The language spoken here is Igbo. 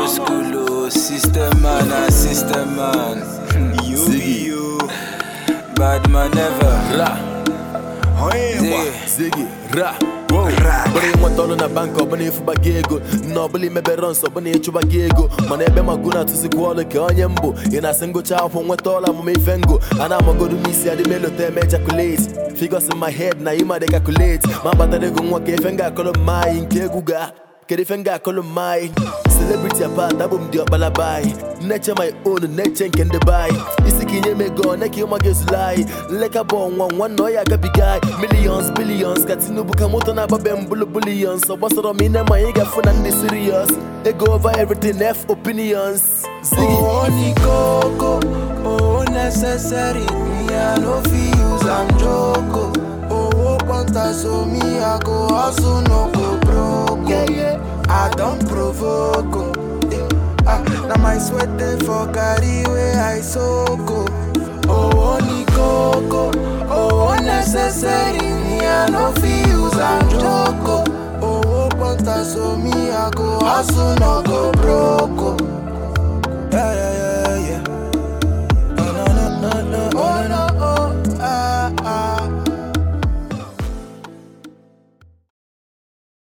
Old school, oh, system man, ah, system man. You be you, bad man never. Ra, Ziggy. Ziggy, ra, wow. Bụrụ ịnweta ọrụ na bank ọbụna ịfụba gị ego na ọbụla imebe runs ọbụna ịchụba gị ego mana ebe magụ na-atụzikwa ọrụ ka onye mbụ ị na-asị ngụcha akwụkwọ nweta ọrụ amụma ife ngo a na-amagodu m isi adị melota eme ejaculate figures in my head na ịma dị calculate ma kpatara ego nwa ka ife nga akọrọ mma anyị nke egwu ga kedu ife nga akọrọ mma anyị celebrity apart abụ m dị ọkpala bayi nneche my own nneche nke ndị bayi isi ka inye m ego one ka ịma gị ezula anyị nleka bụ ọnwa nwa na ọ ya agabiga anyị millions billions ka tinubu ka moto na-agbabe m bụlụ billions ọ gbasara m ine ma anyị ga-afụ na ndị serious ego over everything f opinions ziggy Oh, ni coco, oh, necessary. Me, I no fit use am joke. Oh, oh, quanta so me, I go hustle, no go broke. Yeah, yeah. I don't provoke. oh. Eh, Ah, now my sweat dey for carry where I soak. Oh, oh, oh, ni coco, oh, oh, necessary. Me, I no fit use am joke. Oh, oh, oh, quanta so me, I go hustle, no go broke. oh. Yeah, yeah, yeah.